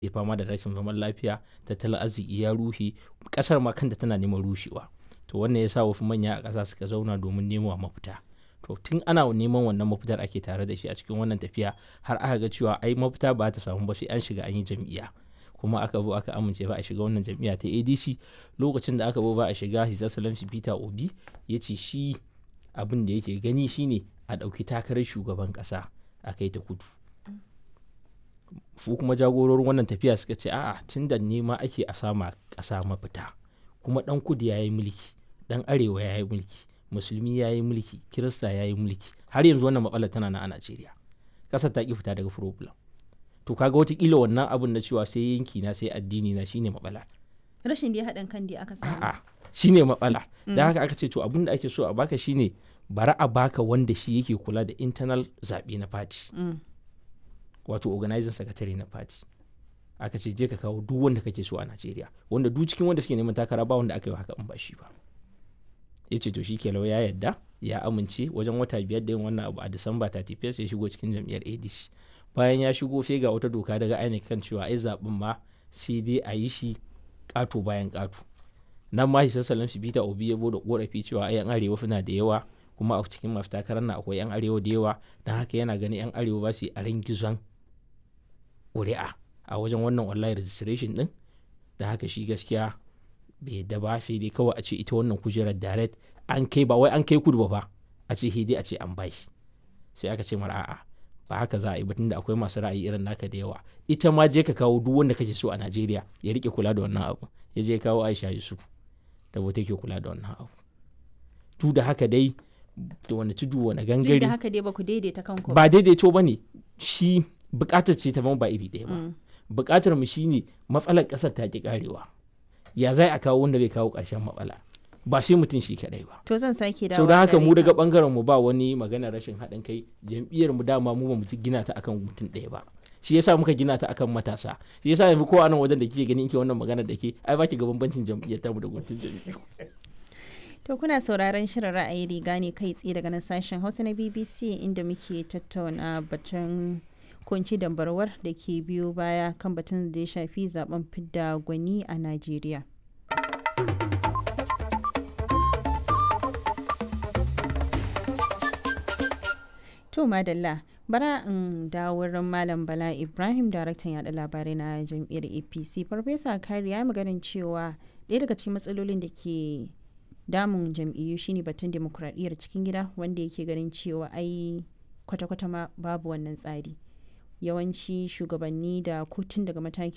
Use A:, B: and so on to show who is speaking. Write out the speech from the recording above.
A: ya fama da rashin zaman lafiya tattalin arziki ya rushe kasar ma kanta tana neman rushewa to wannan ya sa wasu manya a ƙasa suka zauna domin nemawa mafita to tun ana neman wannan mafitar ake tare da shi a cikin wannan tafiya har aka ga cewa ai mafita ba ta samu ba sai an shiga an yi jam'iyya kuma aka zo aka amince ba a shiga wannan jam'iyya ta adc lokacin da aka zo ba a shiga his excellency peter obi ya ce shi abin da yake gani shine a ɗauki takarar shugaban ƙasa a kai ta kudu su kuma jagororin wannan tafiya suka ce a'a tun da nema ake a sama ƙasa mafita kuma ɗan kudu ya yi mulki ɗan arewa ya yi mulki musulmi ya yi mulki kirista ya yi mulki har yanzu wannan matsalar tana nan a najeriya ƙasar ta ƙi fita daga problem to kaga watakila wannan abun na cewa sai yanki na sai addini na shine matsala
B: rashin da haɗin kan da aka samu
A: a'a shine matsala da haka aka ce to abun da ake so a baka shine bari a baka wanda shi yake kula da internal zaɓe na party wato organizing secretary na party aka ce je ka kawo duk wanda kake so a Najeriya wanda duk cikin wanda suke neman takara ba wanda aka yi haka in ba shi ba ya ce to shi ke ya yadda ya amince wajen wata biyar da yin wannan abu a Disamba 31 ya shigo cikin jam'iyyar ADC bayan ya shigo sai ga wata doka daga INEC kan cewa ai zaɓen ma sai dai a yi shi ƙato bayan ƙato nan ma shi sassalan shi Peter Obi ya da korafi cewa ai yan arewa suna da yawa kuma a cikin masu takarar na akwai yan arewa da yawa don haka yana ganin yan arewa ba su yi a gizon ƙuri'a a wajen wannan online registration din da haka shi gaskiya bai yadda ba sai dai kawai a ce ita wannan kujerar direct an kai ba wai an kai kudu ba fa a ce dai a ce an bashi sai aka ce mara a'a ba haka za a yi batun da akwai masu ra'ayi irin naka da yawa ita ma je ka kawo duk wanda kake so a Najeriya ya rike kula da wannan abu ya je kawo Aisha Yusuf da wata ke kula da wannan abu tu da haka dai da wani tudu wani gangare
B: da haka dai ba ku daidaita kanku
A: ba daidaito ba ne shi bukatar ce ta ba iri ɗaya ba bukatar mu shine matsalar ƙasar ta ki karewa ya zai a kawo wanda zai kawo ƙarshen matsala ba sai mutum shi kadai ba
B: to zan sake dawo
A: sau da haka mu daga bangaren mu ba wani magana rashin haɗin kai jam'iyyar mu dama mu ba mu gina ta akan mutum ɗaya ba shi yasa muka gina ta akan matasa shi yasa yanzu ko anan wajen da kike ganin ke wannan magana da ke ai baki ga bambancin jam'iyyar tamu da mutum jam'iyyar
B: To kuna sauraron shirin ra'ayi riga ne kai tsaye daga nan sashen Hausa na BBC inda muke tattauna batun kunci dambarwar da ke biyo baya kan batun da ya shafi zaben fidda gwani a Najeriya. To madalla bara in dawo wurin Malam Bala Ibrahim daraktan yada labarai na jam'iyyar APC Farfesa Kari ya maganin cewa ɗaya daga cikin matsalolin da ke damun jam'iyyu shine batun demokuraɗiyyar cikin gida wanda yake ganin cewa ai kwata-kwata ma babu wannan tsari yawanci shugabanni da kotun daga mataki